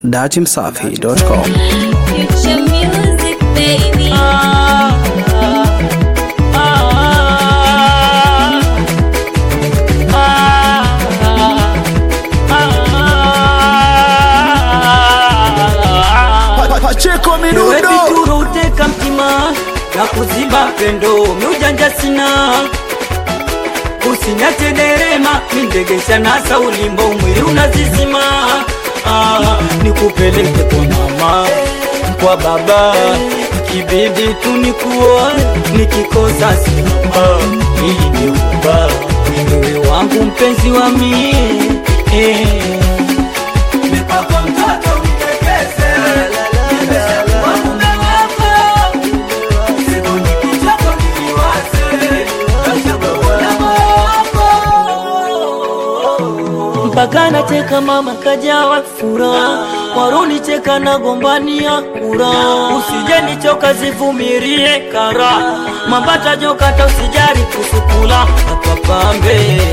datimsafi.com. Future music, baby. Pacheko Minudo Webituro uteka mtima na kuziba pendo miujanja sina usinyate derema mindegesha nasa ulimbo mwili unazizima ah, nikupeleke kwa mama kwa baba ikibidi tu nikuoe nikikosa simba ili niumba wewe wangu mpenzi wa mie eh. Mikwako mtoto unitekeze mpaka nateka mama kajawa furaha waruni cheka na gombania kura usije nichoka zivumirie kara mambata jokata usijari kusukula apapambe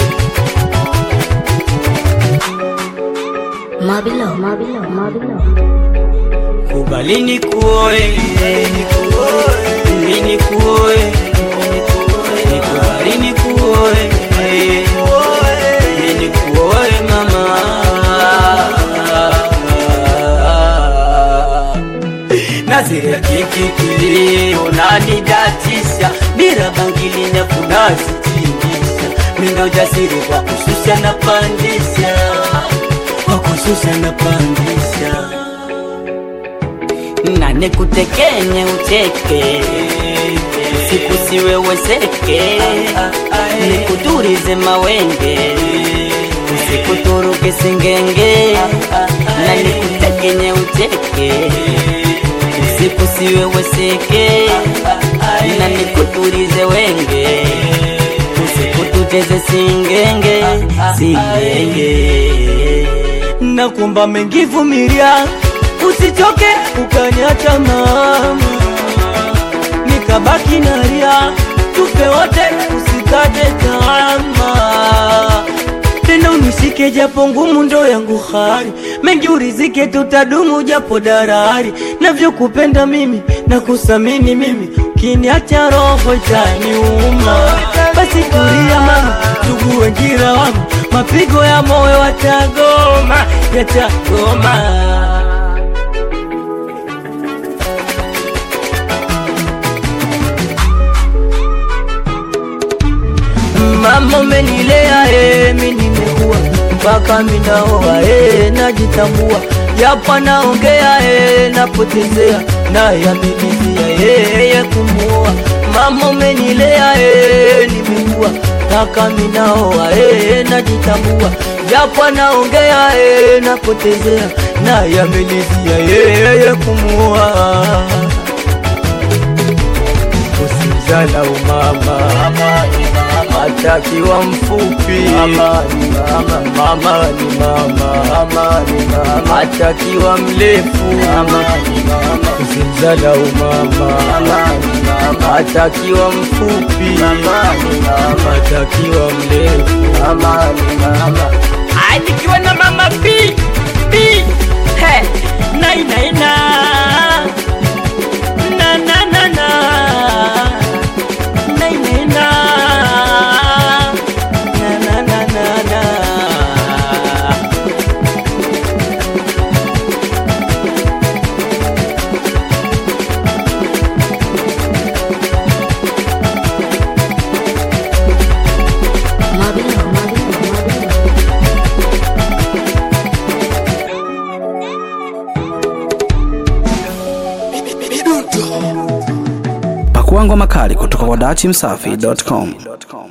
Mabilo, mabilo, mabilo. kubali nikuoe mimi nikuoe nikubali nikuoe mimi nikuoe mama nazira kikikili unanidatisha bila bangili nakunazitimisha mina ujasiri kwa kushusha na pandisha kwa kushusha na pandisha na nikutekenye ucheke siku siweweseke nikuturize mawenge usikuturuke singenge na nikutekenye ucheke siku siweweseke na nikuturize wenge usikututeze singenge singenge nakumba mengivumilia usichoke ukaniacha mama nikabaki naria tupe wote usikate tamaa tena unishike japo ngumu ndo yangu hari mengi urizike tutadumu japo darari navyokupenda mimi na kusamini mimi ukiniacha roho itaniuma basi tulia mama ndugu wengira wangu mapigo ya moyo watagoma yatagoma mama umenilea eh, mi nimekuwa mpaka minaoa eh, najitambua japo naongea eh, napotezea nayabilizia eh, ya kumuoa mama umenilea eh, nimekuwa mpaka minaoa eh, najitambua japo naongea eh, napotezea nayabilizia eh, ya kumuoa usijala umama atakiwa mfupi mama ni mama, mama ni mama, mama atakiwa mrefu mama ni mama, usimzala umama mama ni mama, atakiwa mfupi mama ni mama, atakiwa mrefu mama ni mama, atakiwa na mama pi pi he nai nai na na na na na nai nai na na na na na na Mabilo, mabilo, mabilo. Pakua ngoma kali kutoka kwa datimsafi.com.